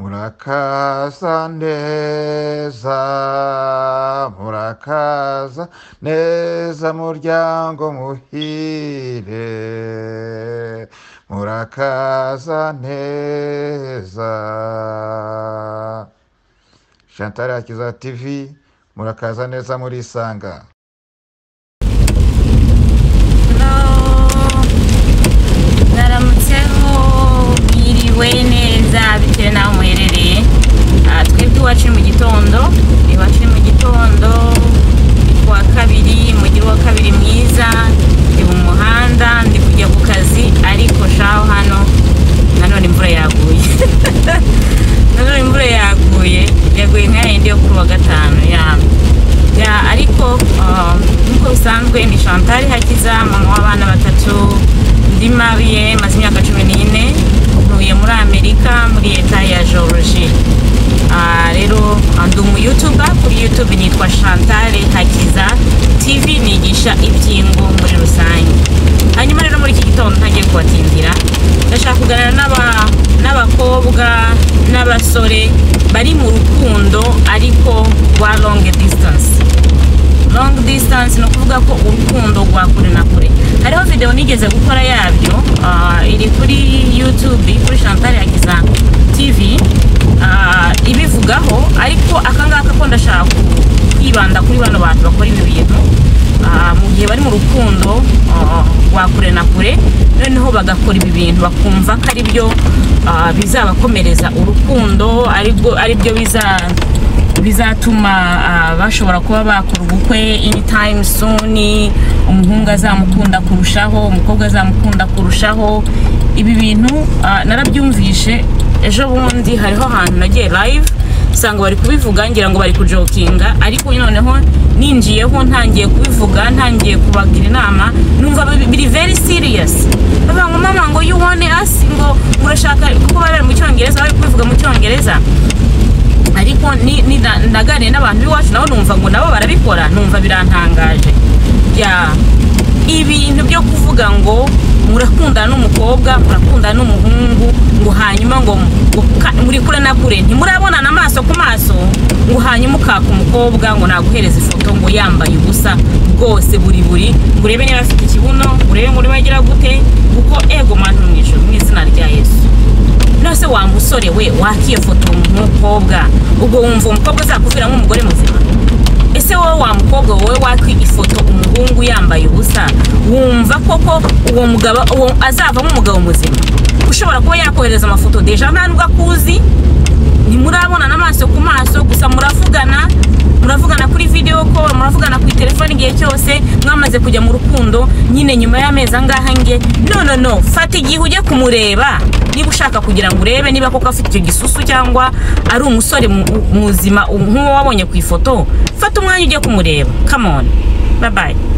murakaza neza murakaza neza muryango muhire murakaza neza chantal akiza tv murakaza neza murisanga Hello. mwaramutseho mwiriwe neza bitewe n'aho muherereye Ah, twebwe iwacu ni mu gitondo iwacu ni mu gitondo ni ku wa kabiri umujyi wa kabiri mwiza ndi mu muhanda ndi kujya ku kazi ariko shaho hano nanone imvura yaguye nanone imvura yaguye yaguye nka yindi yo kuri wa gatanu ya ya ariko ah, nk'uko bisanzwe ni chantal hakiza mama w'abana batatu ndi mabiye maze imyaka cumi n'ine ntuye muri amerika muri leta ya georgie Ah, rero ah, ndi umuyutuba kuri youtube nitwa chantal hakiza tv nigisha ibyingo muri rusange hanyuma rero muri iki gitondo ntagiye kubatindira ndashaka kuganira n'aba- n'abakobwa n'abasore bari mu rukundo ariko rwa long distance long distance ni ukuvuga ko urukundo rwa kure na kure hariho videwo nigeze gukora yabyo ah, iri kuri youtube kuri chantal yagiza tv ah, ibivugaho ariko akangaka ko ndashaka ku- kwibanda kuri bano bantu bakora ibi bintu ah, mu gihe bari mu rukundo ah, rwa kure na kure noneho bagakora ibi bintu bakumva ko ari byo ah, bizabakomereza urukundo ari bwo- ari byo biza bizatuma ah, bashobora kuba bakora ubukwe anytime soon umuhungu azamukunda kurushaho umukobwa azamukunda kurushaho ibi bintu ah, narabyumvishe ejo bundi hariho ahantu nagiye live usanga bari kubivuga ngira ngo bari kujokinga ariko noneho ninjiyeho ntangiye kubivuga ntangiye kubagira inama numva bi- biri very serious bavuga ngo mama ngo you want us ngo murashaka kuko bari bari mu cyongereza bari kubivuga mu cyongereza ariko ni- ni- na- naganiriye n'abantu b'iwacu nabo numva ngo nabo barabikora numva birantangaje ya ibintu byo kuvuga ngo murakundana n'umukobwa murakundana n'umuhungu ngo hanyuma ngo ngo ka- muri kure na kure ntimurabonana amaso ku maso ngo hanyuma ukaka umukobwa ngo naguhereze ifoto ngo yambaye ubusa bwose buri buri ngo urebe niba afite ikibuno ngo urebe ngo urimo agira gute kuko ego muntu mu ijoro mu izina rya yesu nose wa musore we wakifotora umukobwa ubwo wumva umukobwa azakuviramo umugore muzima ese wowe wa mukobwa wowe wakwifoto umuhungu yambaye ubusa wumva koko uwo mugabo uwo azavamo umugabo muzima ushobora kuba yakohereza amafoto deja nta nubwo akuzi ntimurabonana amaso ku maso gusa muravugana muravugana kuri video call muravugana ku telefone igihe cyose mwamaze kujya mu rukundo nyine nyuma y'amezi angaha nge no no no fata igihe ujye kumureba niba ushaka kugira ngo urebe niba koko afite icyo gisusu cyangwa ari umusore mu- muzima nk'uwo wabonye ku ifoto fata umwanya ujye kumureba come on bye bye